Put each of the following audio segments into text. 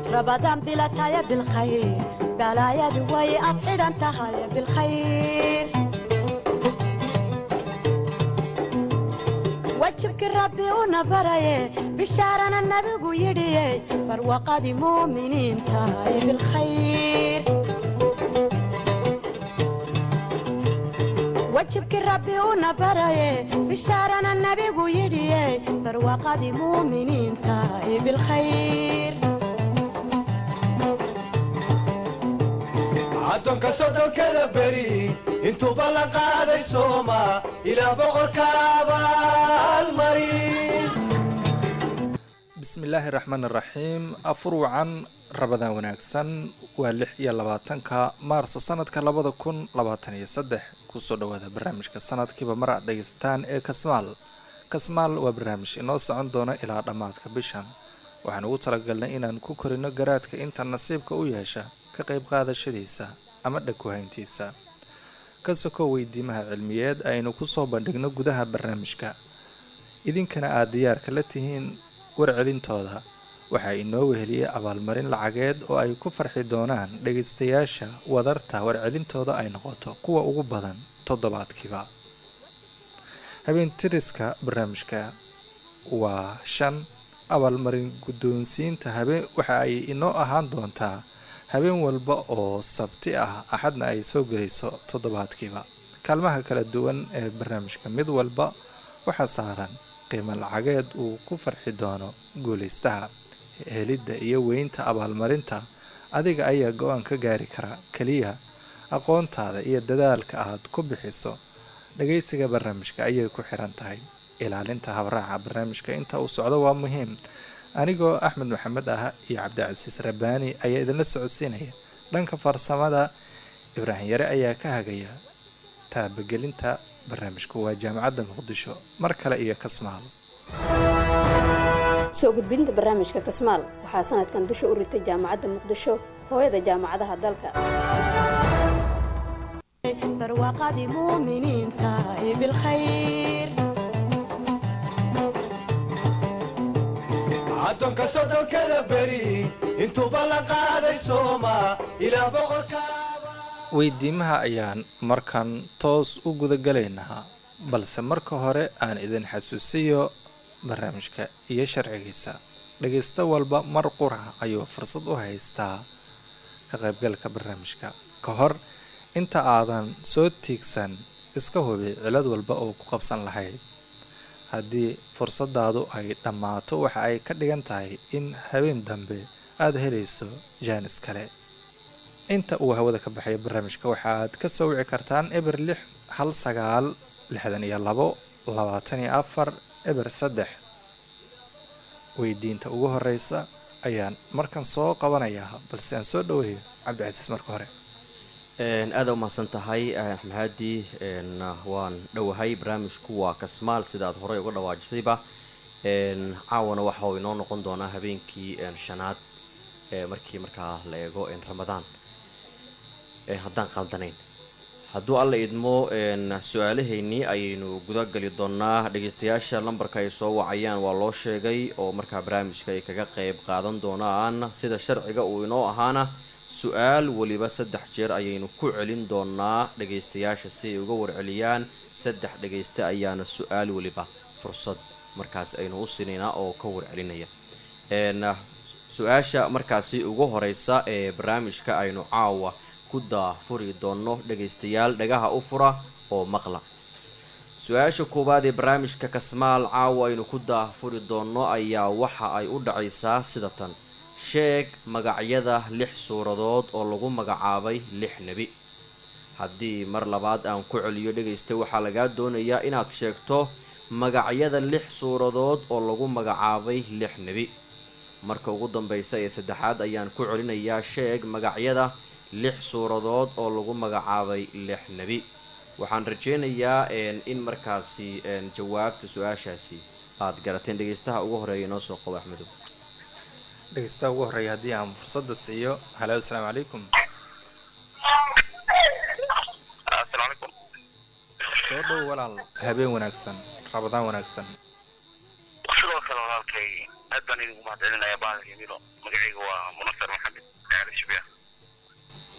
rabadaan bilataya bilkhayr balaayadu way ad xidhan tahay bilkhayr wajibkii rabbi una baraye bishaarana nabigu yidhiye barwaqadii muuminiinta ee bilkhayr wajibkii rabbi una baraye bishaarana nabigu yidhiye barwaqadii muuminiinta ee bilkhayr addoonka soddonkada beri intuuba la qaaday sooma ilaa boqorka abaalmari bismillaahi raxmaan iraxiim afur wacan rabadaan wanaagsan waa lix iyo labaatanka maarso sanadka labada kun labaatan iyo saddex kusoo dhawaada barnaamijka sanadkiiba mar aad dhegaysataan ee kasmaal kasmaal waa barnaamij inoo socon doona ilaa dhammaadka bishan waxaan ugu talagalnay inaan ku korino garaadka inta nasiibka u yeesha ka qayb qaadashadiisa ama dhagwahayntiisa ka soko weydiimaha cilmiyeed aynu kusoo bandhigno gudaha barnaamijka idinkana aada diyaarka la tihiin warcelintooda waxaa inoo weheliyey abaalmarin lacageed oo ay ku farxi doonaan dhagaystayaasha wadarta warcelintooda ay noqoto kuwa ugu badan toddobaadkiiba habeentiriska barnaamijka waa shan abaalmarin guddoonsiinta habeen waxa ay inoo ahaan doontaa habeen walba oo sabti ah axadna ay soo gelayso toddobaadkiiba kaalmaha kala duwan ee barnaamijka mid walba waxaa saaran qiimo lacageed uu ku farxi doono guulaystaha helidda iyo weynta abaalmarinta adiga ayaa go-aan ka gaari kara keliya aqoontaada iyo dadaalka aad ku bixiso dhagaysiga barnaamijka ayay ku xiran tahay ilaalinta habraaca barnaamijka inta uu socdo waa muhiim anigoo axmed maxamed ah iyo cabdicasiis rabbaani ayaa idinla socodsiinaya dhanka farsamada ibraahim yare ayaa ka hagaya taabagelinta barnaamijku waa jaamacadda muqdisho mar kale iyo kasmaal soo gudbinta barnaamijka kasmaal waxaa sanadkan dusha u ritay jaamacadda muqdisho hooyada jaamacadaha dalka barwaqadii muuminiinta ee bilkhayr addoonka soddonkada beri intuuba la qaaday sooma ilaa boqorka weydiimaha ayaan markan toos u gudagalaynaa balse marka hore aan idin xasuusiyo barnaamijka iyo sharcigiisa dhagaysta walba mar qura ayuu fursad u haystaa ka qaybgalka barnaamijka ka hor inta aadan soo tiigsan iska hubi cilad walba oo ku qabsan lahayd haddii fursadaadu ay dhammaato waxa ay ka dhigan tahay in habeen dambe aada helayso jaanis kale inta uu hawada ka baxayo barnaamijka waxaaad ka soo wici kartaan eber lix hal sagaal lixdan iyo labo labaatan iyo afar eber saddex weydiinta ugu horeysa ayaan markan soo qabanayaa balse aan soo dhaweeyo cabdicasiis marka hore aada umahadsan tahay maxaadi waan dhowahay barnaamijku waa kasmaal sida aad horey uga dhawaajisayba caawana waxa uu inoo noqon doonaa habeenkii shanaad markii markaa la eego ramadaan haddaan qaldanayn hadduu alla idmo su-aalahaynii ayaynu gudagali doonaa dhagaystayaasha lambarka ay soo wacayaan waa loo sheegay oo markaa barnaamijka ay kaga qayb qaadan doonaan sida sharciga uu inoo ahaana su-aal weliba saddex jeer ayaynu ku celin doonaa dhagaystayaasha si ay uga warceliyaan saddex dhagaysta ayaana su-aal weliba fursad markaas aynu u sinaynaa oo ka warcelinaya su-aasha markaasi ugu horeysa ee barnaamijka aynu caawa ku daafuri doono dhagaystayaal dhagaha u fura oo maqla su-aasha koowaad ee barnaamijka kasmaal caawa aynu ku daafuri doono ayaa waxa ay u dhacaysaa sida tan sheeg magacyada lix suuradood oo lagu magacaabay lix nebi haddii mar labaad aan ku celiyo dhegaysta waxaa lagaa doonayaa inaad sheegto magacyada lix suuradood oo lagu magacaabay lix nebi marka ugu dambaysa ee saddexaad ayaan ku celinayaa sheeg magacyada lix suuradood oo lagu magacaabay lix nebi waxaan rajeynayaa in markaasi jawaabta su-aashaasi aad garateen dhegaystaha ugu horeeya inoo soo qabo axmedow dhegaystaha ugu horreeya haddii aan fursadda siiyo halo asalaamu calaykum asalaamu calaykum soo dhow walaal habeen wanaagsan rabadaan wanaagsan sidoo kale walaalkay aad baan idinku mahadcelinaya bahalka yamilo magacayga waa munasar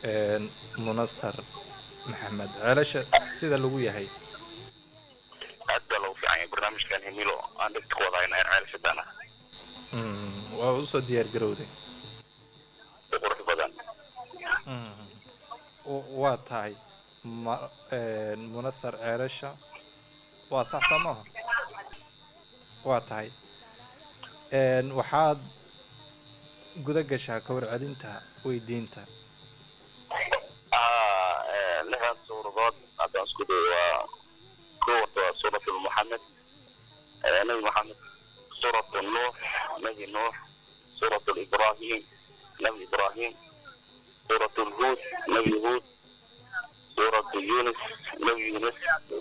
een, munasar maxamed ceelasha sida lagu yahay aad baa loogu fiican yahay barnaamijkan himilo aan dhegta ku wadayna ee ceel shidana Mm, waa usoo diyaar garowday si qurux badan W- waa tahay ma een, munasar ceelasha waa sax soo maaha waa tahay een, waxaad guda gashaa ka warcelinta weydiinta ah eh, lixdan suuradood haddaan isku dayo waa kow horta waa suurat muxamed eh, nabi maxamed suurat nuux nabi nuux suurat ibrahim nabi ibrahim suurat lhuud nabi huud suurat yunus nabi yunus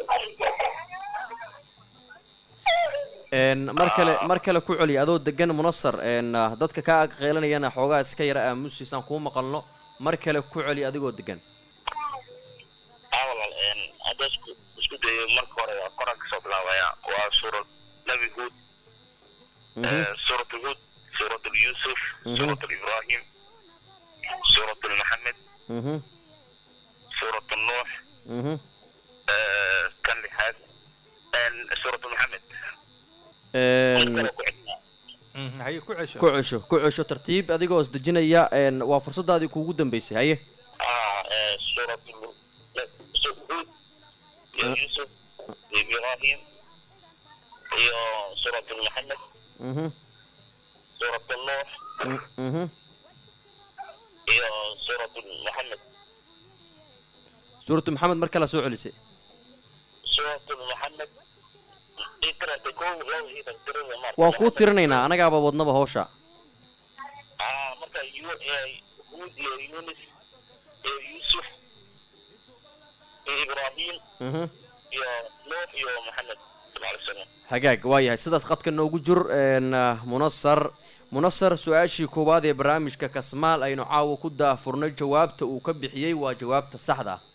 Een, mar kale mar kale ku celi adoo degan munasar een, ah, dadka kaa ag qeylanayana xoogaa iska yara aamusiisaan kuu maqalno mar kale ku celi adigoo degan ah walaal een, hadda isku isku dayo marka hore waa qoran kasoo bilaabaya waa suurat nabi huud Mhm, آه، سورة هود سورة يوسف مهم. سورة إبراهيم سورة محمد mhm, سورة النوح mhm. آه، كان لحاد سورة محمد Een, Mm, haye ku cesho ku cesho ku cesho tartiib adigoo isdejinaya een, waa fursadaadii kuugu dambeysay haye آه، آه، سورة ال- لا، سورة هود يا أه. يوسف يا إبراهيم يا سورة محمد Mhm, سورة النوح mm, mhm. يا سورة محمد suuratu maxamed mar kale soo celisay سورة محمد اقرأ تكون لو هي تقدر waa kuu tirinaynaa anagaaba wadnaba hawsha Ah, marka Yu- eh, Hud iyo Yunus iyo Yusuf iyo Ibrahim Mhm. iyo Nuux iyo Maxamed sallallahu alayhi wasallam. hagaag waa yahay sidaas qadka noogu jur een, ah, munasar munasar su-aashii koowaad ee barnaamijka kasmaal aynu caawa ku daafurnay jawaabta uu ka bixiyey waa jawaabta saxda ah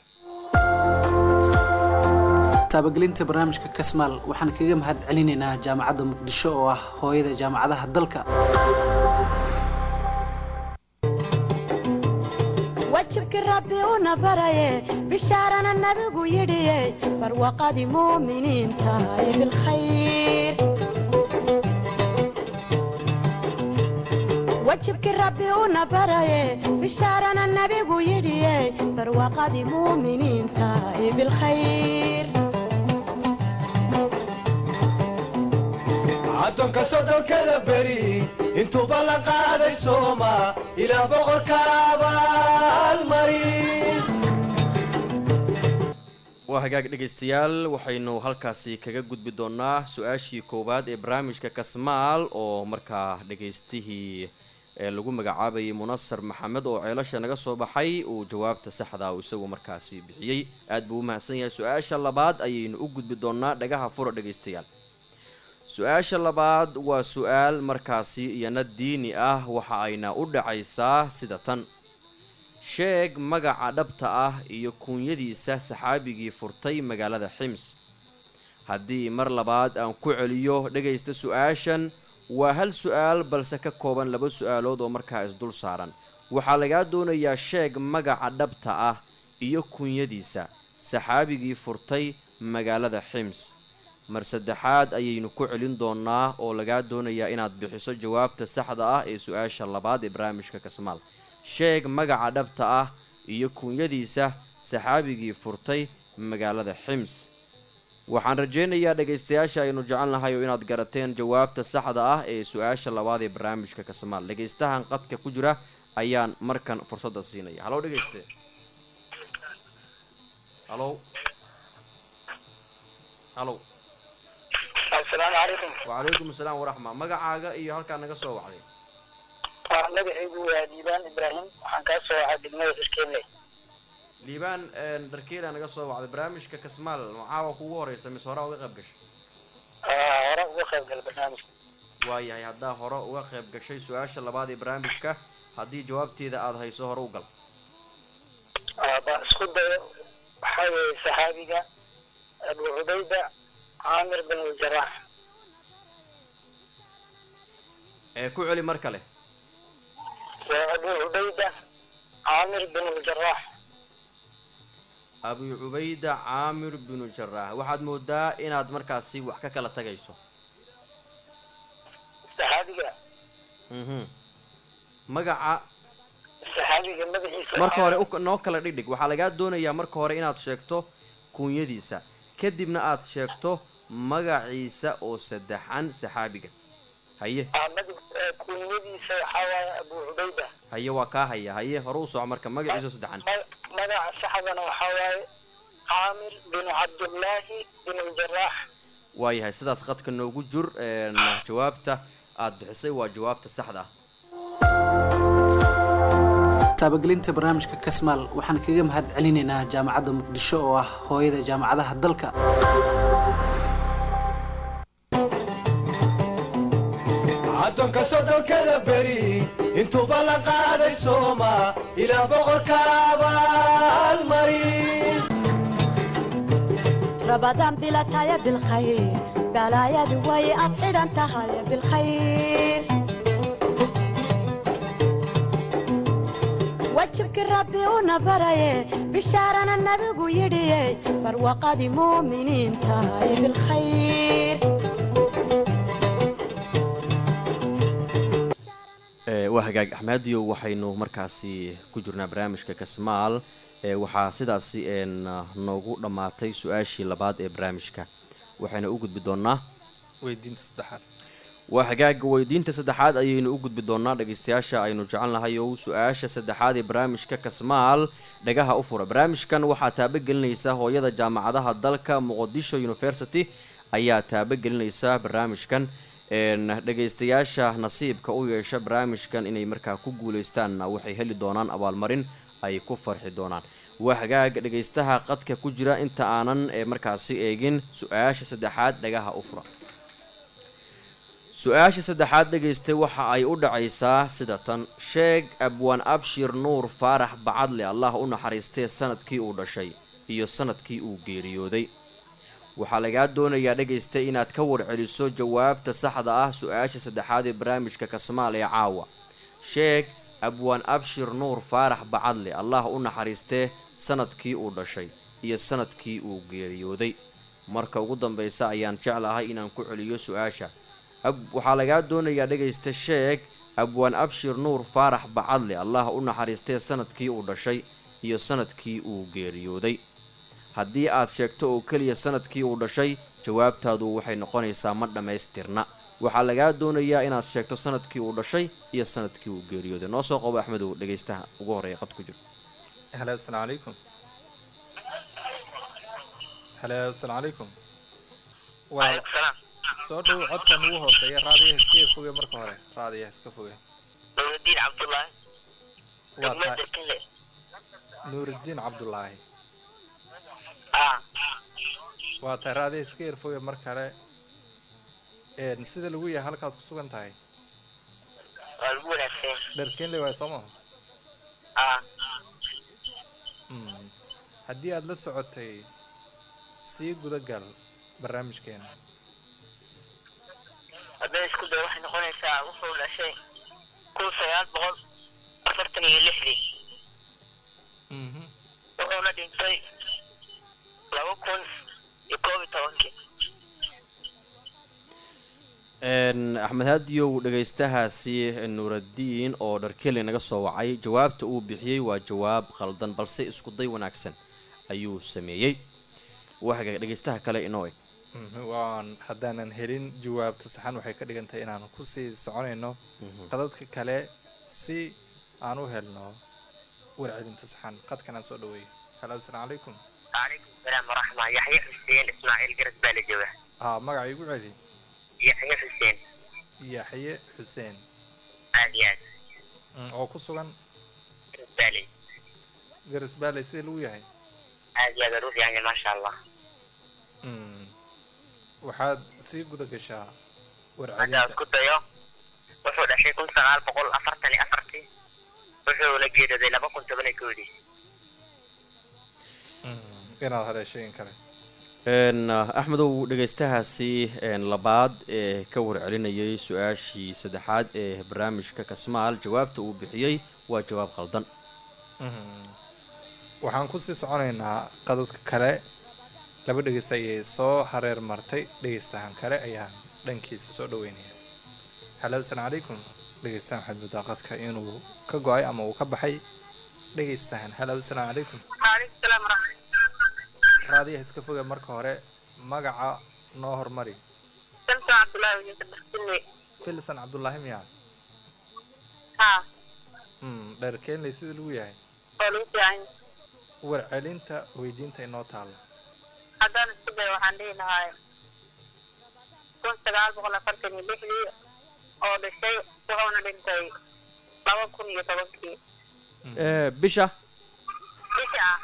taabagelinta barnaamijka kasmaal waxaan kaga mahad celinaynaa jaamacadda muqdisho oo ah hooyada jaamacadaha dalka wajibkii rabbi una baraye bishaarana nabigu yidhiye barwaqadii muuminiinta ee bilkhayr wajibkii rabbi una baraye bishaarana nabigu yidhiye barwaqadii muuminiinta ee bilkhayr caddoonka soddonkada beri intuuba la qaaday sooma ilaa boqorka abaalmarin waa hagaag dhegaystayaal waxaynu halkaasi kaga gudbi doonaa su-aashii koowaad ee barnaamijka kasmaal oo markaa dhagaystihii ee lagu magacaabayay munasar maxamed oo ceelasha naga soo baxay uu jawaabta saxda uu isagu markaasi bixiyey aad buu u mahadsan yahay su-aasha labaad ayaynu u gudbi doonaa dhagaha fura dhegaystayaal su-aasha labaad waa su-aal markaasi iyana diini ah waxa ayna u dhacaysaa sida tan sheeg magaca dhabta ah iyo kuunyadiisa saxaabigii furtay magaalada xims haddii mar labaad aan ku celiyo dhegaysta su-aashan waa hal su-aal balse ka kooban laba su-aalood oo markaa isdul saaran waxaa lagaa doonayaa sheeg magaca dhabta ah iyo kuunyadiisa saxaabigii furtay magaalada xims mar saddexaad ayaynu ku celin doonaa oo lagaa doonayaa inaad bixiso jawaabta saxda ah ee su-aasha labaad ee barnaamijka kasmaal sheeg magaca dhabta ah iyo kuunyadiisa saxaabigii furtay magaalada xims waxaan rajaynayaa dhegaystayaasha aynu jecelnahay oo inaad garateen jawaabta saxda ah ee su-aasha labaad ee barnaamijka kasmaal dhegaystahan qadka ku jira ayaan markan fursadda siinaya halow dhegayste halow halow asalaamu calaykum wacalaykum asalaam waraxma magacaaga iyo halkaa naga soo wacday waa magacaygu waa diibaan ibraahim waxaan kaa soo wacay degmada xiskeelle liibaan dharkeela naga soo wacday barnaamijka kasmaal macaawa kugu horeysa mise hore uga qayb gashay hore uga qayb gala barnaamijka waayahay haddaa hore uga qayb gashay su-aasha labaad ee barnaamijka haddii jawaabteeda aada hayso hore u gal baan isku dayo waxaa weeye saxaabiga abu cubayda caamir bin aljarax ee ku celi mar kale waa abu cubayda caamir bin ljaraax abu cubayda caamir binu jaraax waxaad moodaa inaad markaasi wax ka kala tagayso saxaabiga mhm magaca saxaabiga magaciisa marka hore u- noo kala dhigdhig waxaa lagaa doonayaa marka hore inaad sheegto kuunyadiisa kadibna aad sheegto magaciisa oo saddexan saxaabiga haye Ahmad- eh, kunyadiisa waxaa waaye abu cubayda haye waa kaa haya haye hore u soco marka magaciisa oo saddexan Ma- magaca saxdana waxaa waaye caamir bin cabdullaahi bin ljaraax waayahay sidaas qadka noogu jur een, jawaabta aad bixisay waa jawaabta saxda ah taabagelinta barnaamijka kasmaal waxaan kaga mahad celinaynaa jaamacadda muqdisho oo ah hooyada jaamacadaha dalka caddoonka soddonkada beri intuuba la qaaday sooma ilaa boqorka abaalmarin رمضان بلا تايا بالخير بلا يا دوي أبعد أنت هاي بالخير وجهك ربي ونبري بشارنا النبي يدي فروقة مؤمنين تاي بالخير Ee, waa hagaag axmediyo waxaynu markaasi ku jirnaa barnaamijka kasmaal ee waxaa sidaasi een noogu dhammaatay su-aashii labaad ee barnaamijka waxayna u gudbi doonnaa weydiinta saddexaad waa hagaaga weydiinta saddexaad ayaynu u gudbi doonnaa dhegaystayaasha aynu jecelnahay oo su-aasha saddexaad ee barnaamijka kasmaal dhagaha u fura barnaamijkan waxaa taabagelinaysa hooyada jaamacadaha dalka muqdisho university ayaa taabagelinaysa barnaamijkan een dhegaystayaasha nasiibka u yeesha barnaamijkan inay markaa ku guuleystaanna waxay heli doonaan abaalmarin ay ku farxi doonaan waa hagaag dhegaystaha qadka ku jira inta aanan ee markaasi eegin su-aasha saddexaad dhagaha u fura su-aasha saddexaad dhegaystay waxa ay u dhacaysaa sida tan sheeg abwaan abshir nuur faarax bacadle allah u naxariistee sanadkii uu dhashay iyo sanadkii uu geeriyooday waxaa lagaa doonayaa dhegaystay inaad ka warceliso jawaabta saxda ah su-aasha saddexaad ee barnaamijka kasmaal ee caawa sheeg abwaan abshir nuur faarax bacadle allah u naxariistee sanadkii uu dhashay iyo sanadkii uu geeriyooday marka ugu dambaysa ayaan jeclahay inaan ku celiyo su-aasha ab- waxaa lagaa doonayaa dhegaysta sheeg abwaan abshir nuur faarax bacadle allah u naxariistee sanadkii uu dhashay iyo sanadkii uu geeriyooday haddii aad sheegto oo keliya sanadkii uu dhashay jawaabtaadu waxay noqonaysaa ma dhammaystirna waxaa lagaa doonayaa inaad sheegto sanadkii uu dhashay iyo sanadkii uu geeriyooday noo soo qabo axmedow dhegaystaha ugu horreeya qad ku jiro halo asalaamu calaykum halo asalaamu calaykum waa Waalaikum salaam. soo dhow codkan ugu hooseeya raadiyaha iska foge marka hore raadiyaha iska foge Nuruddin Cabdullaahi. waa tahay Degmada Kile. nuurudiin cabdulaahi Ah, waa tahay raadiyaha iska yar foge mar kale een sida lagu yahay halkaad ku sugan tahay waa lagu wanaagsan. dharkeenle waay soo maha Ah, Mm. haddii aad la socotay sii gudagal barnaamijkeena haddana isku day waxay noqonaysaa wuxuu dhashay kun sagaal boqol afartan iyo lixdii Mhm. wuxuuna dhintay laba kun iyo koob iyo tobankii Een, axmed haadiyow dhegaystahaasi nuuraddiin oo dharkeli naga soo wacay jawaabta uu bixiyey waa jawaab khaldan balse isku day wanaagsan ayuu sameeyey waxaga dhegaystaha kale inoo eg Mhm, waan haddaanan helin jawaabta saxan waxay ka dhigan tahay inaan kusii soconayno qadadka kale si aan u helno warcelinta saxan qadkan aan soo dhaweeyo halo asalaamu calaykum calaykum salaam waraxma yaxye xuseen ismaaciil garas baa la jooga haa magaca igu celi yaxye xuseen yaxye xuseen aad iyo aad Mm, oo ku sugan garas baaley garas baaley sida lagu yahay aad iyo aad aad u fiican yahay maasha allah Mm. waxaad sii guda gashaa hadda warcelinta isku dayo wuxuu dhashay kun sagaal boqol afartan iyo afartii wuxuuna geeriyooday laba kun toban iyo koodii Mm, inaad haleeshay in kale Een, axmedow dhegaystahaasi een, labaad ee ka warcelinayay su-aashii saddexaad ee barnaamijka kasmaal jawaabta uu bixiyey waa jawaab khaldan waxaan kusii soconaynaa qadadka kale laba dhegeysta ayay soo hareer martay dhegeystahan kale ayaan dhankiisa soo dhaweynaya halo asalaamu calaykum dhegeystahan waxaad moodaa qadka inuu ka go-ay ama uu ka baxay dhegeystahan halo asalaamu calaykum waalaikum salaam waraxmatullahi raadiyaha iska foga marka hore magaca noo hormari salsan cabdullaahi wajinka dhaxsinne filsan cabdullaahi miyaa haa mm, dheer keenley sida lagu yahay oo lagu fiican yahay warcelinta weydiinta inoo taalla haddaan isku dayo waxaan dhihi lahaa kun sagaal boqol afartan iyo lixdii oo dhashay wuxuuna dhintay laba kun iyo tobankii Eh, bisha bisha ah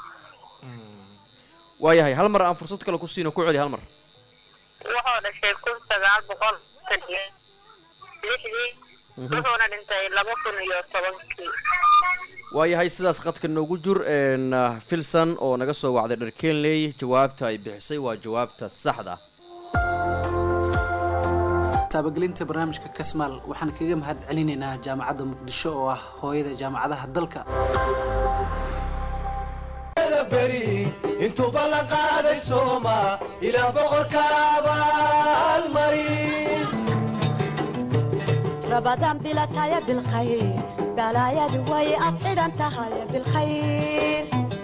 waayahay hal mar aan fursad kale ku siino ku celi hal mar wuxuu dhashay kun sagaal boqol afartan iyo lixdii wuxuuna dhintay laba kun iyo tobankii waayahay sidaas qadka noogu jur een, ah, filson oo naga soo wacday dharkenley jawaabta ay bixisay waa jawaabta saxda ah taabagelinta barnaamijka kasmaal waxaan kaga mahad celinaynaa jaamacadda muqdisho oo ah hooyada jaamacadaha dalka Kada beri intuuba la qaaday sooma ilaa boqorka abaalmarin رمضان بلا تايا بالخير بلا يا دوي أفعل أنت هاي بالخير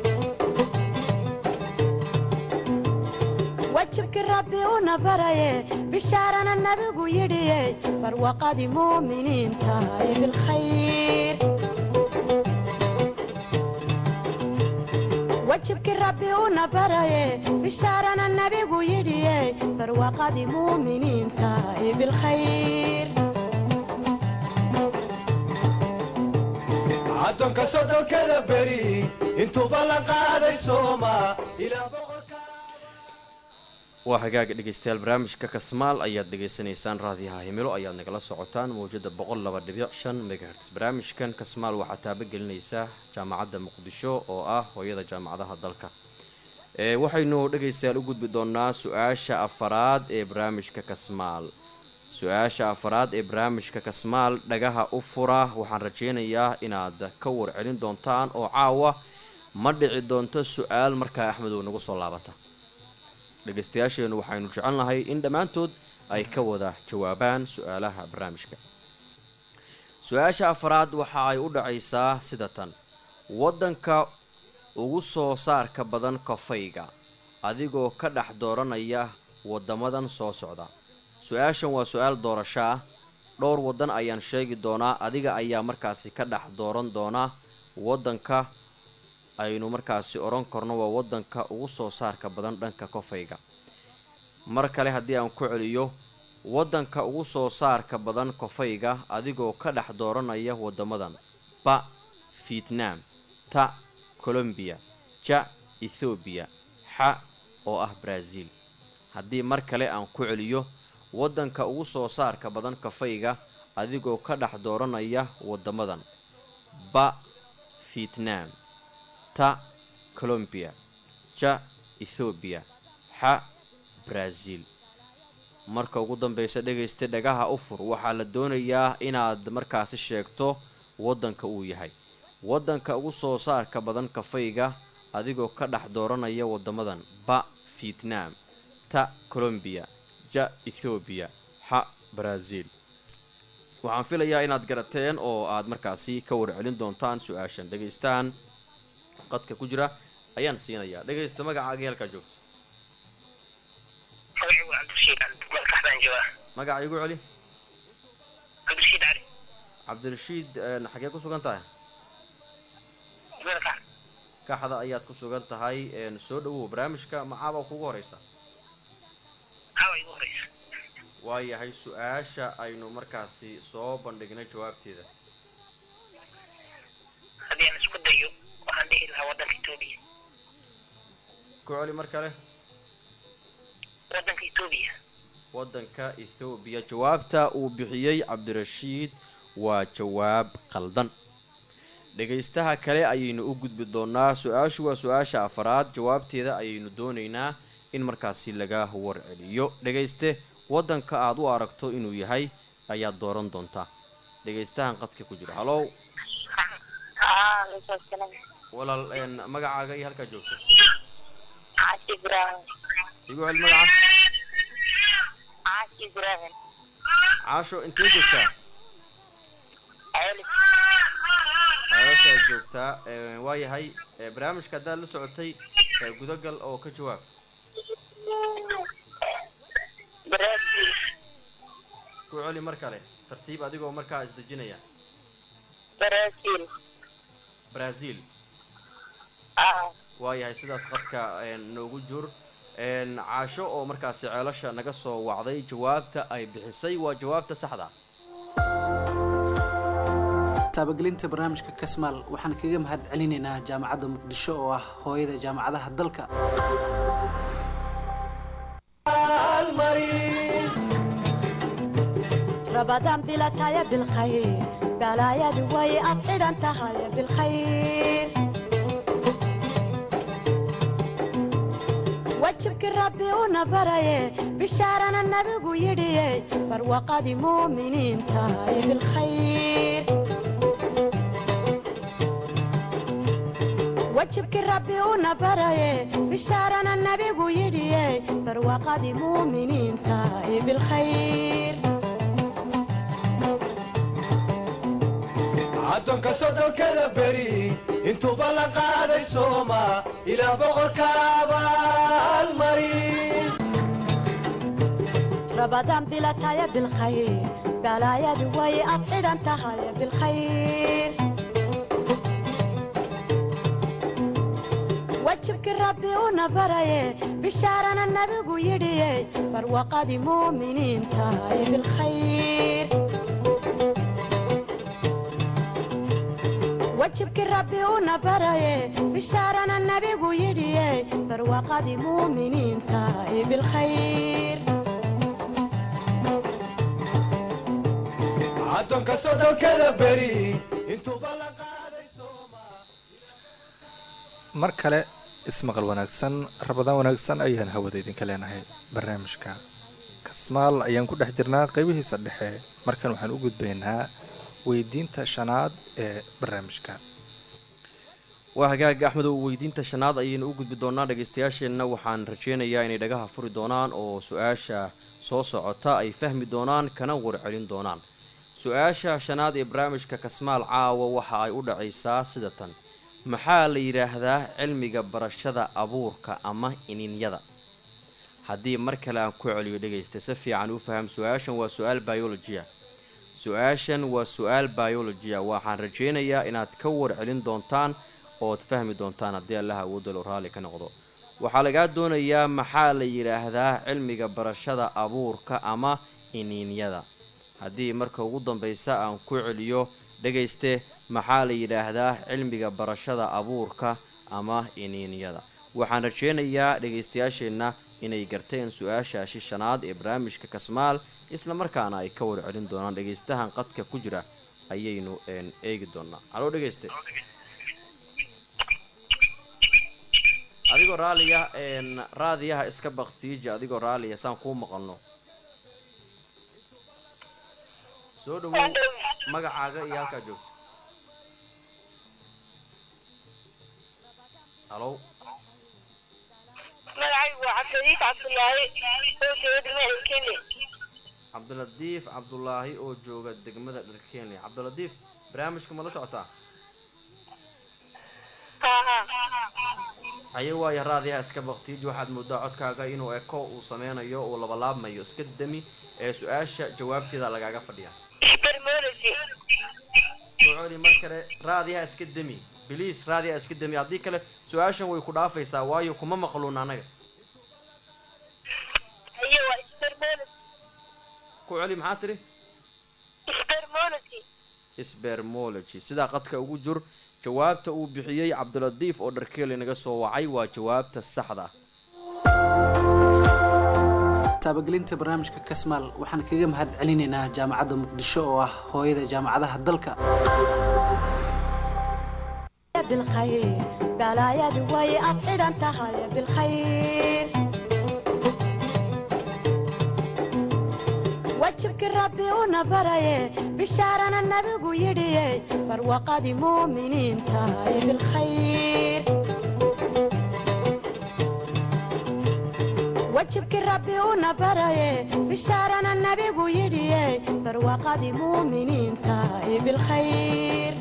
وجهك ربي ونبري بشارنا النبي يدي فروقة مؤمنين تاي بالخير وجهك ربي ونبري بشارنا النبي يدي فروقة مؤمنين تاي بالخير addoonka soddonkada beri intuuba la qaaday sooma ilaa boqorka waa hagaaga dhegeystayaal barnaamijka kasmaal ayaad dhegaysanaysaan raadiyaha himilo ayaad nagala socotaan mawjada boqol laba dhibic shan megahertz barnaamijkan kasmaal waxaa taabagelinaysaa jaamacadda muqdisho oo ah hooyada jaamacadaha dalka ee waxaynu dhegaystayaal u gudbi doonaa su-aasha afaraad ee barnaamijka kasmaal su-aasha afaraad ee barnaamijka kasmaal dhagaha u fura waxaan rajaynayaa inaad ka warcelin doontaan oo caawa ma dhici doonto su-aal markaa axmedow nagu soo laabata dhegaystayaasheennu waxaynu jecelnahay in dhammaantood ay ka wada jawaabaan su-aalaha barnaamijka su-aasha afaraad waxa ay u dhacaysaa sida tan waddanka ugu soo saarka badan kafayga adigoo ka dhex dooranaya waddamadan soo socda su-aashan waa su-aal doorasho ah dhowr waddan ayaan sheegi doonaa adiga ayaa markaasi ka dhex dooran doona waddanka aynu markaasi odhan karno waa waddanka ugu soo saarka badan dhanka kofayga mar kale haddii aan ku celiyo waddanka ugu soo saarka badan kofayga adigoo ka dhex dooranaya waddamadan ba vietnam ta colombiya ja ethoobiya xa oo ah brazil haddii mar kale aan ku celiyo waddanka ugu soo saarka badan kafayga adigoo ka dhex dooranaya waddamadan ba vietnam ta colombiya ja ethoobiya xa brazil marka ugu dambeysa dhegaysta dhagaha u fur waxaa la doonayaa inaad markaasi sheegto waddanka uu yahay waddanka ugu soo saarka badan kafayga adigoo ka dhex dooranaya waddamadan ba vietnam ta colombiya ja ethoobiya xa brazil waxaan filayaa inaad garateen oo aad markaasi ka warcelin doontaan su-aashan dhagaystaan qadka ku jira ayaan siinayaa dhegaysta magacaaga halkaa joogto magacigu waa cabdirashiid cali markax baan joogaa magaca igu celi cabdirashiid cali cabdirashiid een, xagee ku sugan tahay markax kaxda ayaad ku sugan tahay een, soo dhawow barnaamijka macaaba kugu horeysa caawa igu horeysa waayahay su-aasha aynu markaasi soo bandhignay jawaabteeda haddii aan isku dayo waxaan dhihi lahaa waddanka etoobiya ku celi mar kale waddanka etoobiya waddanka ethoobiya jawaabta uu bixiyey cabdirashiid waa jawaab qaldan dhegaystaha kale ayaynu u gudbi doonaa su-aashu waa su-aasha afaraad jawaabteeda ayaynu doonaynaa in markaasi laga warceliyo dhegayste waddanka aad u aragto inuu yahay ayaad dooran doontaa dhegaystahan qadka ku jira halow haa lisaasana walaal een, magacaaga iyo halkaa joogto caashi ibraahim igu cel magaca caashi ibraahim caasho intee joogtaa celis ceelashaa joogtaa Een, waayahay ee, barnaamijka haddaad la socotay ee, gudagal oo ka jawaab baraasiil ku celi mar kale tartiib adigoo markaa isdejinaya baraasiil brazil haa waayahay sidaas qadka een, noogu jur een, caasho oo markaasi ceelasha naga soo wacday jawaabta ay bixisay waa jawaabta saxda taabagelinta barnaamijka kasmaal waxaan kaga mahad celinaynaa jaamacadda muqdisho oo ah hooyada jaamacadaha dalka رمضان بلا تايا بالخير بلا يا دوي أبعد أنت هاي بالخير وجهك ربي ونبري بشارنا النبي يدي فروقة مؤمنين تاي بالخير وجهك ربي ونبري بشارنا النبي يدي فروقة مؤمنين تاي بالخير addoonka soddonkada beri intuuba la qaaday sooma ilaa boqorka abaalmarin رمضان بلا تايا بالخير بلا يا دوي أبعد أنت هاي بالخير وجهك ربي ونبري بشارنا النبي يدي فروقة مؤمنين تاي بالخير وجهك ربي ونبري بشارنا النبي يدي فروقة مؤمنين تاي بالخير addoonka soddonkada beri intuuba la qaaday sooma mar kale ismaqal wanaagsan rabadaan wanaagsan ayaan hawada idinka leenahay barnaamijka kasmaal ayaan ku dhex jirnaa qeybihiisa dhexe markan waxaan u gudbaynaa weydiinta shanaad ee barnaamijka waa hagaaga axmedow weydiinta shanaad ayaynu u gudbi doonaa dhegaystayaasheenna waxaan rajaynayaa inay dhagaha furi doonaan oo su-aasha soo socota ay fahmi doonaan kana warcelin doonaan su-aasha shanaad ee barnaamijka kasmaal caawa waxa ay u dhacaysaa sida tan maxaa la yidhaahdaa cilmiga barashada abuurka ama ininyada haddii mar kale aan ku celiyo dhegaysta si fiican u faham su-aashan waa su-aal biologia su-aashan waa su-aal biologia waxaan rajaynayaa inaad ka warcelin doontaan ood fahmi doontaan haddii allaha awoodalo raalli ka noqdo waxaa lagaa doonayaa maxaa la yidhaahdaa cilmiga barashada abuurka ama iniinyada haddii marka ugu dambaysa aan ku celiyo dhegayste maxaa la yidhaahdaa cilmiga barashada abuurka ama iniinyada waxaan rajaynayaa dhegaystayaasheenna inay garteen su-aashaashi shanaad ee barnaamijka kasmaal isla markaana ay ka warcelin doonaan dhegaystahan qadka ku jira ayaynu een, eegi doonaa haloo dhegayste adigoo raaliya een, raadiyaha iska baktiiji adigoo raaliya saan kuu maqalno soo dhawow magacaaga iyo halkaa joogto halow magacaygu waa cabdiladiif cabdulaahi oo jooga degmada kenya cabdiladiif cabdulaahi oo jooga degmada dharkeenley cabdiladiif barnaamijka ma la socotaa haa haye waaya raadiyaha iska baktiiji waxaad moodaa codkaaga inuu eko uu sameynayo uu labalaabmayo iska dami ee su-aasha jawaabteeda lagaaga fadhiya spermology soo celi mar kale raadiyaha iska demi biliis raadiyaha iska demi haddii kale su-aashan way ku dhaafaysaa waayo kuma maqluun anaga iyo waa spermology ku celi maxaa tidhi spermology spermology sidaa qadka ugu jur jawaabta uu bixiyey cabdiladiif oo dharkeeli naga soo wacay waa jawaabta saxda ah taabagelinta barnaamijka kasmaal waxaan kaga mahad celinaynaa jaamacadda muqdisho oo ah hooyada jaamacadaha dalka بالخير بلا يا دوي أبعد أنت هاي بالخير وجهك wajibkii rabbi una baraye bishaarana nabigu yidhiye barwaqadii muuminiinta ay bilkhayr wajibkii rabbi una baraye bishaarana nabigu yidhiye barwaqadii muuminiinta ay bilkhayr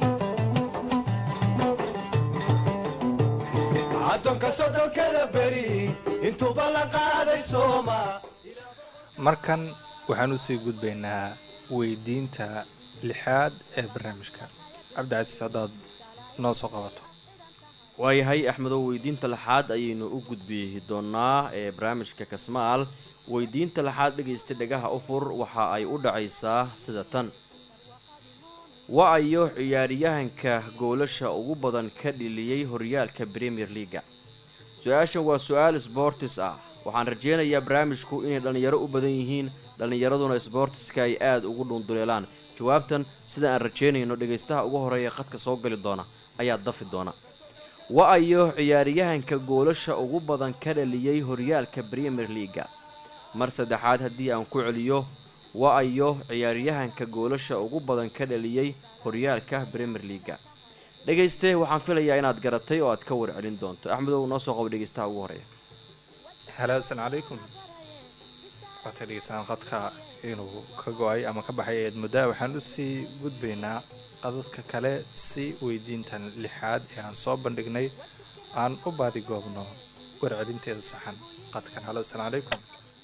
addoonka sodhonkada beri intuuba la qaaday sooma markan waxaan usii gudbaynaa weydiinta lixaad ee barnaamijka cabdicasiis haddaad noo soo qabato waayahay axmedow weydiinta lixaad ayaynu u gudbi doonaa ee barnaamijka kasmaal weydiinta lixaad dhegaysta dhegaha ufur waxa ay u dhacaysaa sida tan wa-ayo ciyaaryahanka goolasha ugu badan ka dhiliyey horyaalka premier leaga su-aashan waa su-aal sbortis ah waxaan rajeynayaa barnaamijku inay dhallinyaro u badan yihiin dhallinyaraduna sbortiska ay aada ugu dhunduleelaan jawaabtan sida aan rajeynayno dhegaystaha ugu horeeya khadka soo gali doona ayaa dafi doona wa-ayo ciyaaryahanka goolasha ugu badan ka dhaliyey horyaalka premier leaga mar saddexaad haddii aan ku celiyo wa-ayo ciyaaryahanka goolasha ugu badan ka dhaliyey horyaalka premier leaga dhegayste waxaan filayaa inaad garatay oo aad ka warcelin doonto axmedow noo soo qabo dhegaystaha ugu horeeya halo asalaamu calaykum waatay dhegeystaan qadka inuu ka go-ay ama ka baxay eed muddaa waxaan usii gudbaynaa qadadka kale si weydiintan lixaad ee aan soo bandhignay aan u baadigoobno warcelinteeda saxan qadkan halo asalaamu calaykum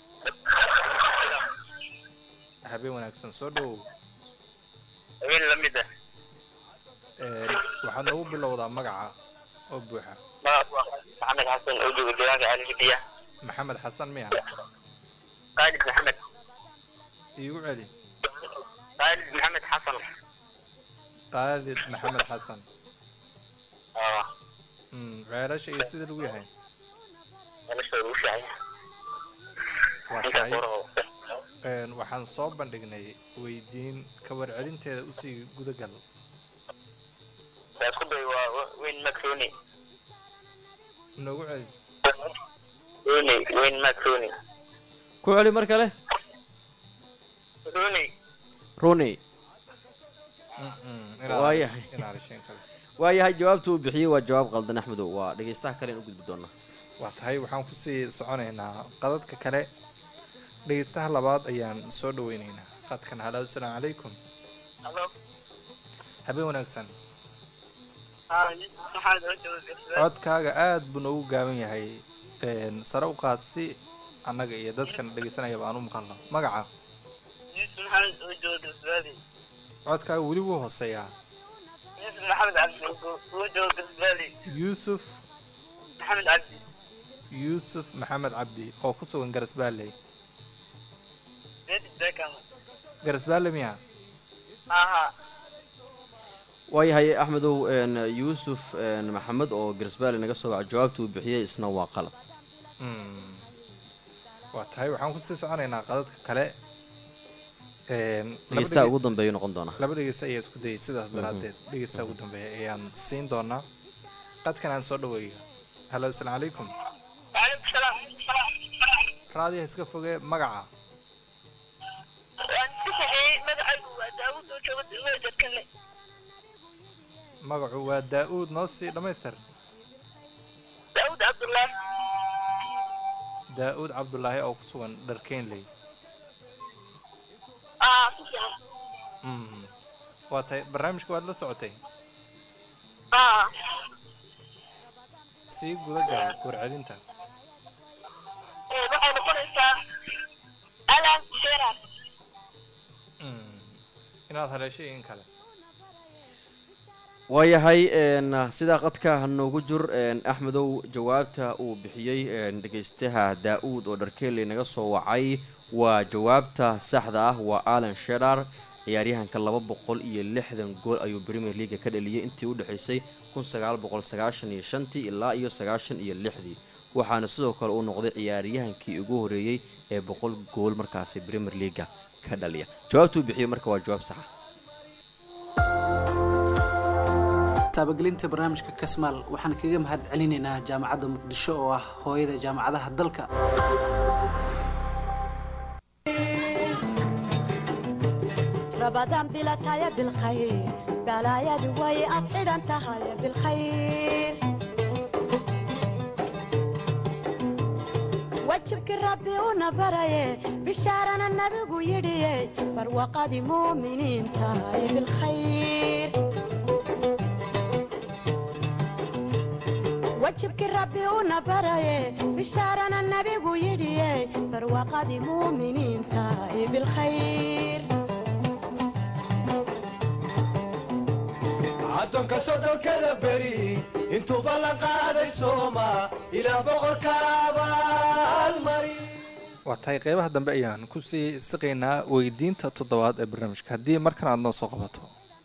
habeen wanaagsan soo dhowow habeen la mid ah Een, waxaad noogu bilowdaa magaca oo buuxa magac waa maxamed xasan oo jooga deegaanka alhibiya maxamed xasan miya khaalid maxamed iigu celi khaalid maxamed xasan qaalid maxamed xasan aa Mm, ceelasha iyo sida lagu yahay noloshooda u fiican waa intaas tahay hore oo Een, waxaan soo bandhignay weydiin ka warcelinteeda usii gudagal waa isku day waa weyn mac rooney noogu celi rooney weyn mac rooney ku celi mar kale rooney runi Mm-mm, Waayahay. inaad hesheen kale waayahay jawaabta uu bixiyey waa jawaab qaldan axmedow waa dhegaystaha kale in u gudbi doonaa waa tahay waxaan kusii soconaynaa qadadka kale dhegeystaha labaad ayaan soo dhaweynaynaa qadkan halo asalaamu calaykum Hello. habeen wanaagsan Ah, maxaad oo joogtaa? codkaaga aad buu noogu gaaban yahay Een, sare u qaad si annaga iyo dadkan dhegeysanayaba aan u maqalno magaca Yusuf maxamed oo joogta Soomaali. codkaaga weli wuu hooseeyaa Yusuf maxamed cabdi oo joogta Soomaali. yuusuf Maxamed cabdi. yuusuf maxamed cabdi oo ku sugan garasbaalley David Beckham. garasbaalle miya Aha. waayahay axmedow een, yuusuf een, maxamed oo garsbaale naga soo waca jawaabta uu bixiyey isna waa qalad Mm. waa tahay waxaan kusii soconaynaa qadadka kale Een, laba dhegaystaha dhege- ugu dambeeyu noqon doonaa laba dhegeysta ayaa isku dayay sidaas daraadeed dhegeysta ugu dambeeya ayaan siin doonaa qadkan aan soo dhaweeyo halo asalaamu calaykum Waalaikum salaam. raadiyaha iska fogee magaca Waan si saxeeyay magacaygu waa Daawud oo jooga Soomaali dadkanle. magacu waa daa-uud noo sii dhammaystir Daawud Cabdullaahi. daa-uud cabdulaahi oo ku sugan dharkeynley Ah, si fiican. Mm. waa tahay barnaamijka waad la socotay Ah. sii gudagal warcelinta Ee, waxay noqonaysaa Alan Shearer. Mm. inaad haleeshay in kale waayahay een, sidaa qadka noogu jur een, axmedow jawaabta uu bixiyey een, dhegaystaha daa-uud oo dharkeeley naga soo wacay waa jawaabta saxda ah waa alan shedar ciyaaryahanka laba boqol iyo lixdan gool ayuu premier leaga ka dhaliyey intii u dhexaysay kun sagaal boqol sagaashan iyo shantii ilaa iyo sagaashan iyo lixdii waxaana sidoo kale uu noqday ciyaaryahankii ugu horeeyey ee boqol gool markaasi premier leaga ka dhaliya jawaabta uu bixiyey marka waa jawaab saxa taabagelinta barnaamijka kasmaal waxaan kaga mahad celinaynaa jaamacadda muqdisho oo ah hooyada jaamacadaha dalka رمضان بلا تايا بالخير بلايا دوي أفعل أنت هاي بالخير وجهك ربي ونبري بشارنا النبي يدي فروقة مؤمنين تاي بالخير وجهك ربي ونبري بشارنا النبي يدي فروقة مؤمنين تاي بالخير addoonka soddonkada beri intuuba la qaaday sooma ilaa boqorka abaalmari waa tahay qeybaha dambe ayaan kusii siqaynaa weydiinta toddobaad ee barnaamijka haddii markan aad noo soo qabato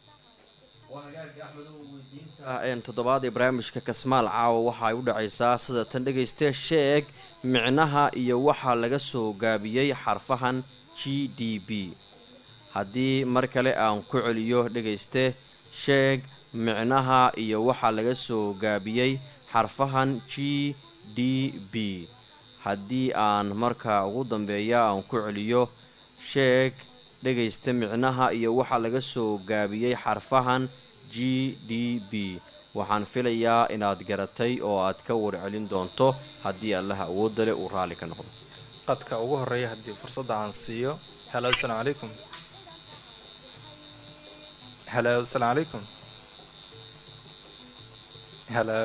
een toddobaad ee barnaamijka kasmaal caawa waxa ay u dhacaysaa sida tan dhegayste sheeg micnaha iyo waxaa laga soo gaabiyey xarfahan g d b haddii mar kale aan ku celiyo dhegayste sheeg micnaha iyo waxaa laga soo gaabiyey xarfahan g d b haddii aan marka ugu dambeeya aan ku celiyo sheeg dhegaysta micnaha iyo waxaa laga soo gaabiyey xarfahan g d b waxaan filayaa inaad garatay oo aad ka warcelin doonto haddii allaha awoodda leh uu raalli ka noqdo qadka ugu horeeya haddii fursadda aan siiyo halo asalaamu calaykum halo asalaamu calaykum halo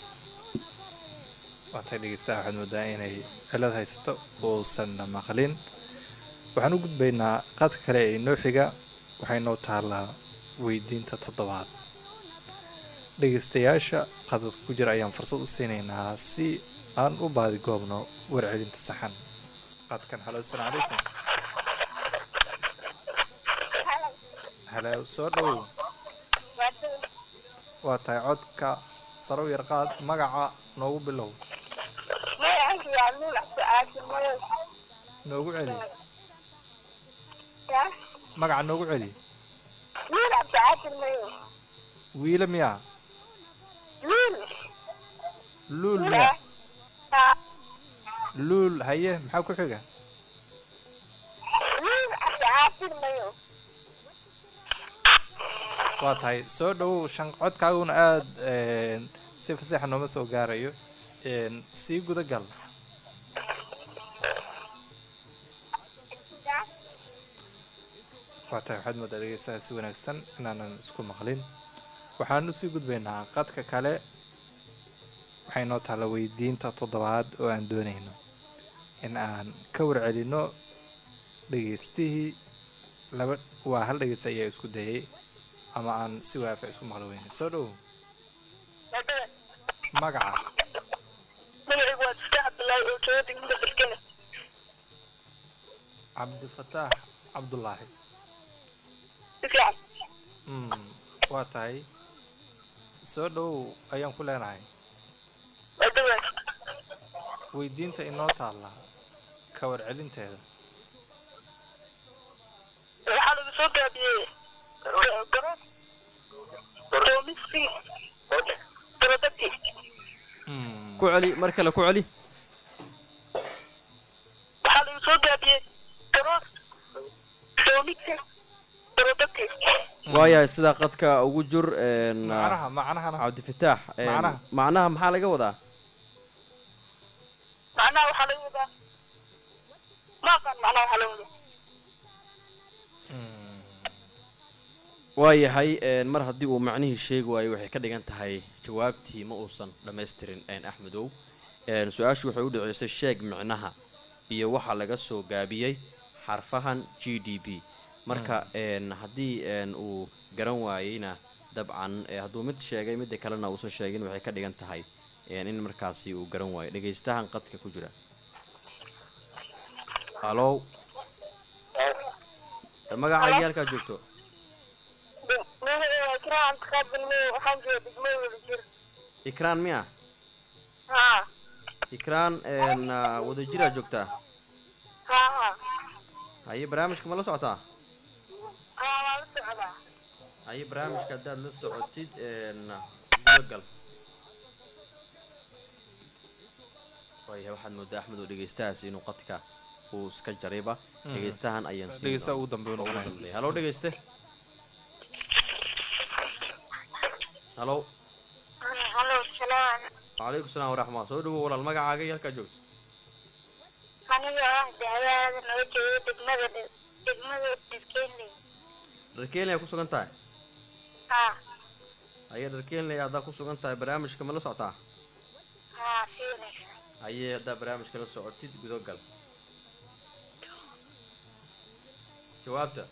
waatay dhegeystaha waxaad moodaa inay cilad haysato uusan maqlin waxaan u gudbaynaa qadka kale ee inoo xiga waxay noo taallaa weydiinta toddobaad dhegeystayaasha qadadka ku jira ayaan fursad u siinaynaa si aan u baadi goobno warcelinta saxan qadkan halo asalaamu calaykum halo soo dhowow waa tahay codka sare u yar qaad magaca noogu bilow noogu celi magaca noogu celi wiila miyaa luul miyaa luul haye maxaa ku xiga waa tahay soo dhowow shan codkaaguna aada si faseexa nooma soo gaarayo sii guda gal waa tahay waxaad moodaa dhegeystaha si wanaagsan inaanan isku maqlin waxaan usii gudbaynaa qadka kale waxay noo taalla weydiinta toddobaad oo aan doonayno in aan ka warcelino dhegeystihii laba waa hal dhegeysta ayaa isku dayay ama aan si waafa isku maqli weyne soo dhowow magaca cabdifataax cabdulaahi mm waa tahay soo dhowow ayaan ku leenahay weydiinta inoo taalla ka warcelinteeda waxaa lagu soo gaabiyey garodagti Mm, ku celi mar kale ku celi waxaa lagu soo gaabiyey garood doomigta garodagti waayahay sidaa qadka ugu jur een, macnaha macnahana cabdifataax een, Macnaha. macnaha maxaa laga wadaa macnaha waxaa laga wadaa ma aqaan macnaha waxaa laga wadaa Mm, waayahay een, mar haddii uu macnihii sheegi waayo waxay ka dhigan tahay jawaabtii ma uusan dhammaystirin een, axmedow een, su-aashu waxay u dhaceysay sheeg micnaha iyo waxaa laga soo gaabiyey xarfahan g d b marka een, haddii een, uu garan waayeyna dabcan ee, hadduu mid sheegay midda kalena uusan sheegin waxay ka dhigan tahay een, in markaasi uu garan waayo dhegaystahan qadka ku jira halow magaca yaalkaa joogto kiraan taqaabilme waxaan jooga degmada wada jir ikraan miya haa ikraan een, ah, wadajiraa joogtaa haa haa haye barnaamijka ma la socotaa haa waa la socdaa haye barnaamijka haddaad la socotid een, gudagal waayahay waxaad moodaa axmed oo dhegaystahaas inuu qadka uu iska jarayba dhegaystahan ayaan siin dhegeystaha doonaa. ugu dambeeya Ugu noqonaya dambeeya. halo dhegayste halo halo salaam calaykum salaam waraxmat soo dhawow walaal magacaaga iyo halkaa joogto aniga ah dacwaada noo jeedo degmada degmada dharkeenley dharkeenley ku sugan tahay haa ayee dharkeenley haddaa ku sugan tahay barnaamijka ma la socotaa haa si wanaagsan ayee haddaa barnaamijka la socotid gudo gal jawaabta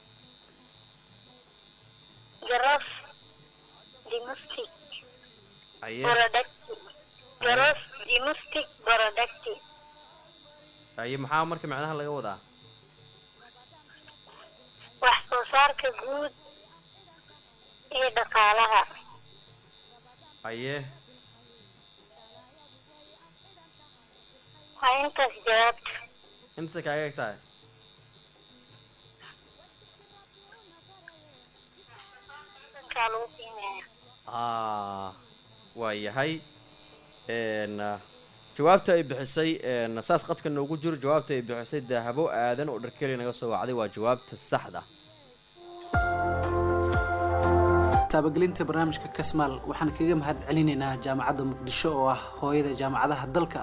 garof dimustic ayee borodacti garof dimustic borodacti ayee maxaa marka macnaha laga wadaa wax soo saarka guud ee dhaqaalaha ayee waa intaas jawaabta intasa kaaga eg tahay dankaa lagu qiimeeya ah waa yahay n jawaabta ay bixisay n saas qadka noogu jiro jawaabta ay bixisay dahabo aadan oo dharkeli naga soo wacday waa jawaabta saxda taabagelinta barnaamijka kasmaal waxaan kaga mahad celinaynaa jaamacadda muqdisho oo ah hooyada jaamacadaha dalka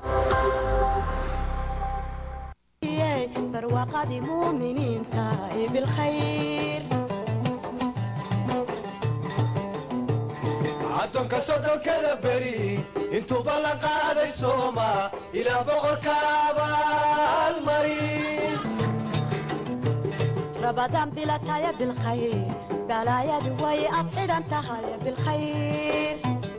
barwaaqadii muuminiinta ee bilkhayr addoonka soddonkada beri intuuba la qaaday sooma ilaa boqorka abaalmari rabadaan bilataya bilkhayr balaayadu way ad xidhan tahay bilkhayr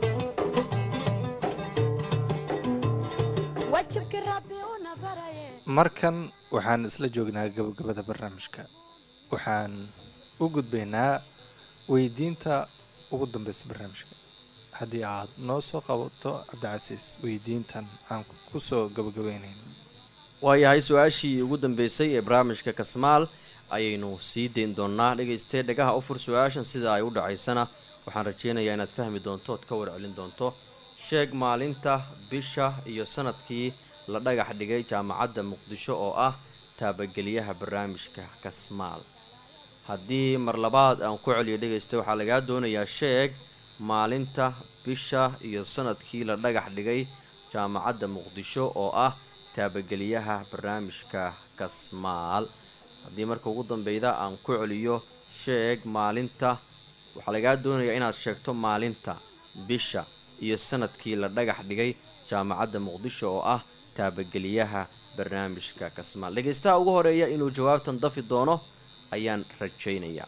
wajibkii rabbi una baraye markan waxaan isla joognaa gabagabada barnaamijka waxaan u gudbaynaa weydiinta ugu dambeysa barnaamijka haddii aad noo soo qabato cabdicasiis weydiintan aan kusoo gabagabeynayn waayahay su-aashii ugu dambeysay ee barnaamijka kasmaal ayaynu sii dayn doonaa dhegaystee dhagaha u fur su-aashan sida ay u dhacaysana waxaan rajeynayaa inaad fahmi doonto ood ka warcelin doonto sheeg maalinta bisha iyo sanadkii la dhagax dhigay jaamacadda muqdisho oo ah taabageliyaha barnaamijka kasmaal haddii mar labaad aan ku celiyo dhegaysta waxaa lagaa doonayaa sheeg maalinta bisha iyo sanadkii la dhagax dhigay jaamacadda muqdisho oo ah taabageliyaha barnaamijka kasmaal haddii marka ugu dambeyda aan ku celiyo sheeg maalinta waxaa lagaa doonayaa inaad sheegto maalinta bisha iyo sanadkii la dhagax dhigay jaamacadda muqdisho oo ah taabageliyaha barnaamijka kasmaal dhegaystaha ugu horeeya inuu jawaabtan dafi doono ayaan rajaynayaa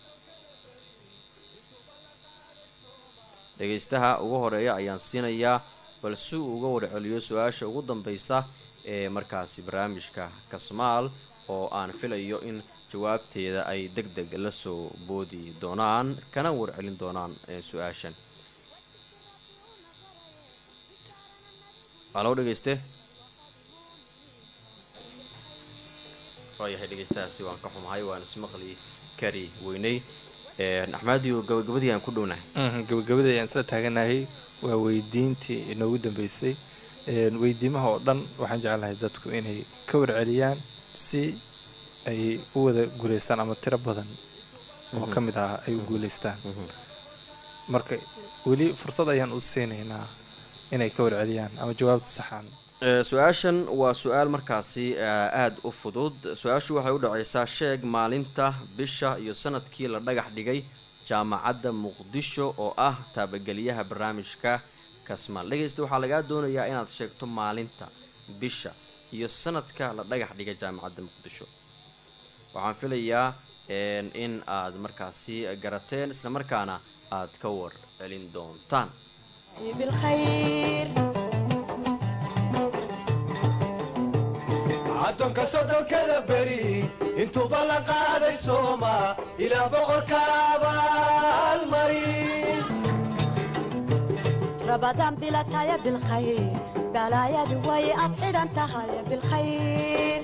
dhegaystaha ugu horeeya ayaan siinayaa bal si uu uga warceliyo su-aasha ugu dambeysa ee markaasi barnaamijka kasmaal oo aan filayo in jawaabteeda ay deg deg la soo boodi doonaan kana warcelin doonaan su-aashan halow dhegayste waayahay dhegaystahaasi waan ka xumahay waan ismaqli kari weynay axmaadiyo gabagabadii aan ku dhownahay gabagabadii ayaan isla taaganahay waa weydiintii inoogu dambeysay weydiimaha oo dhan waxaan jeclahay dadku inay ka warceliyaan si ay u wada guulaystaan ama tiro badan oo ka mid ah ay u guulaystaan marka weli fursad ayaan u siinaynaa inay ka warceliyaan ama jawaabta saxaan su-aashan waa su-aal markaasi aada u fudud su-aashu waxay u dhacaysaa sheeg maalinta bisha iyo sanadkii la dhagax dhigay jaamacadda muqdisho oo ah taabageliyaha barnaamijka kasmaal dhegaysta waxaa lagaa doonayaa inaad sheegto maalinta bisha iyo sanadka la dhagax dhigay jaamacadda muqdisho waxaan filayaa in aad markaasi garateen islamarkaana aad ka war celin doontaan بالخير addoonka soddonkada beri intuuba la qaaday sooma ilaa boqorka abaalmari رمضان بلا تايا بالخير بلايا دوي أبعد أنت هاي بالخير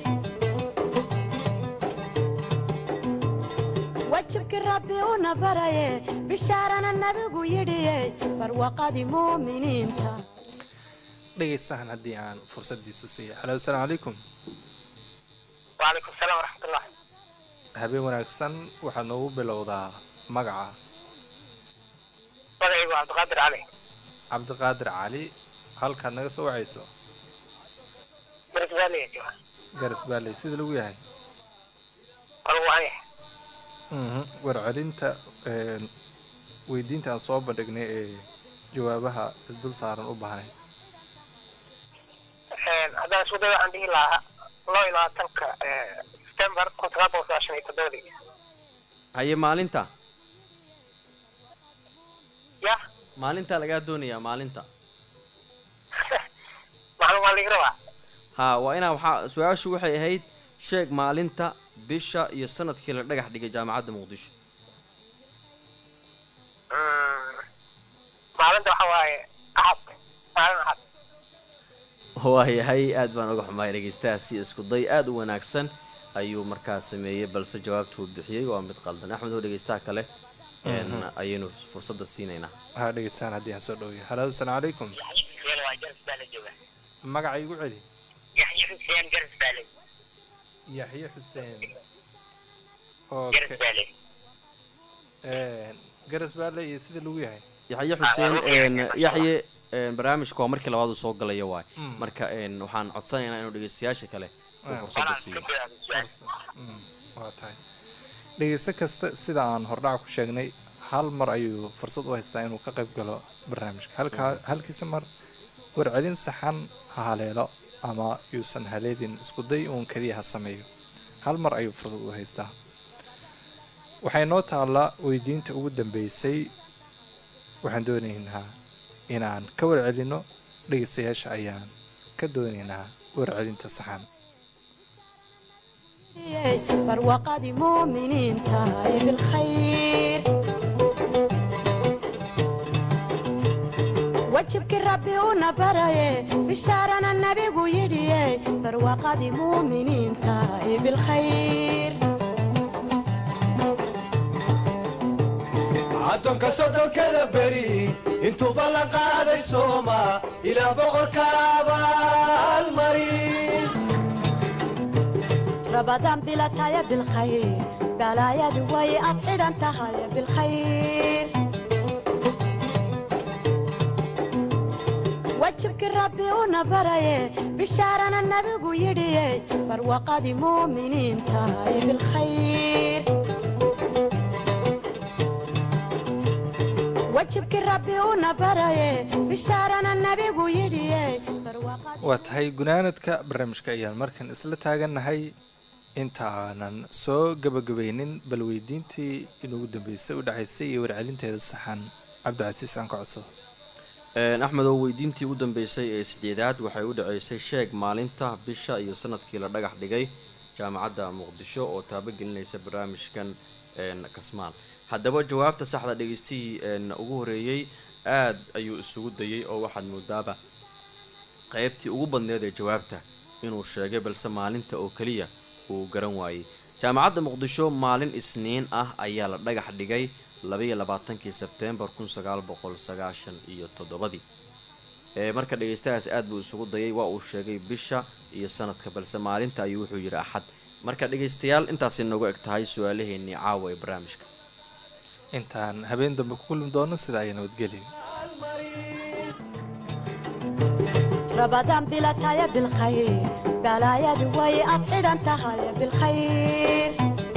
وجهك ربي ونبري بشارنا النبي يدي برواقة مؤمنين تا dhegaystahan haddii aan fursadiisa siiya halo asalaamu calaykum وعليكم السلام ورحمة الله habeen wanaagsan waxaad noogu bilowdaa magaca magacaygu waa cabdiqaadir cali cabdiqaadir cali halkaad naga soo wacayso garisbaaliya jooga garas baaley sida lagu yahay walu waaya Mhm. warcelinta een, weydiinta aan soo bandhignay ee jawaabaha isdul saaran u baahnay haddaan isku day waxaan dhihi lahaa loo iyo labaatanka september kun sagaal boqol sagaashan iyo toddobadii haye maalinta ya maalinta lagaa doonayaa maalinta maclum waa liga rabaa ha waa inaa waxaa su-aashu waxay ahayd sheeg maalinta bisha iyo sanadkii la dhagax dhigay jaamacadda muqdisho Mm, maalinta waxa waaye axad maalin axad waayahay aad baan uga xumahay dhegeystahaasi isku day aad u wanaagsan ayuu markaa sameeyey balse jawaabtuu bixiyey waa mid qaldan axmed oo dhegeystaha kale een, ayaynu fursadda siinaynaa ha dhegeystaan haddii aan soo dhowya halo asalaamu calaykum xuseen waa garis baa la jooga magaca igu celi yaxya xuseen garis baa la yaxye xuseen garis okay baa la een, garas baale iyo sida lagu yahay yaxye xuseen een, yaxye een, barnaamijka waa markii labaad uu soo galaya waay Mm. marka een, waxaan codsanaynaa inuu dhegeystayaasha kale uu Ah. fursadda siiyo Mm, waa tahay dhegeysto kasta sida aan hordhac ku sheegnay hal mar ayuu fursad u haystaa inuu ka qayb galo barnaamijka halkaa halkiisa mar warcelin saxan ha haleelo ama yuusan haleelin isku day uun keliya ha sameeyo hal mar ayuu fursad u haystaa waxay noo taallaa weydiinta ugu dambeysay waxaan doonaynaa inaan ka warcelinno dhegeystayaasha ayaan ka doonaynaa warcelinta saxan barwaqadii muuminiinta ee bilkhayr wajibkii rabbi una baraye bishaarana nabigu yidhiye barwaqadii muuminiinta ee bilkhayr addoonka soddonkada beri intuuba la qaaday sooma ilaa boqorka abaalmari rabadaan bilataya bilkhayr balaayadu way ad xidhan tahay bilkhayr wajibkii rabbi una baraye bishaarana nabigu yidhiye barwaqadii muuminiinta ee bilkhayr wajibkii rabbi una baraye bishaarana nabigu yidhiye barwaqadii waa tahay gunaanadka barnaamijka ayaan markan isla taagannahay intaanan soo gabagabaynin bal weydiintii inugu dambeysay u dhacaysay iyo warcelinteeda saxan cabdicasiis aan ka codsado Een, axmed oo weydiintii u dambeysay ee sideedaad waxay u dhaceysay sheeg maalinta bisha iyo sanadkii la dhagax dhigay jaamacadda muqdisho oo taabagelinaysa barnaamijkan een, kasmaal haddaba jawaabta saxda dhegeystihii een, ugu horeeyey aad ayuu isugu dayey oo waxaad moodaaba qaybtii ugu badneed ee jawaabta inuu sheegay balse maalinta oo keliya uu garan waayey jaamacadda muqdisho maalin isniin ah ayaa la dhagax dhigay labaiyo labaatankii sebteembar kun sagaal boqol sagaashan iyo toddobadii ee marka dhegeystahaas aad buu isugu dayay waa uu sheegay bisha iyo sanadka balse maalinta ayuu wuxuu yidhi axad marka dhegeystayaal intaasay noogu eg tahay su-aalaheennii caawa ee barnaamijka intaan habeen dambe ku kulmi doono sida ay nabadgelyo rabadaan bilataya bilkhayr balaayadu way ad xidhan tahay bilkhayr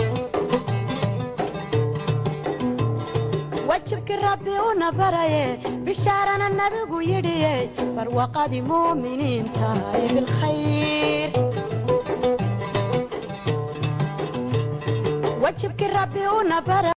wajibkii rabbi una baraye bishaarana nabigu yidhiye barwaqadii muuminiinta ee bilkhayr wajibkii rabbi una bara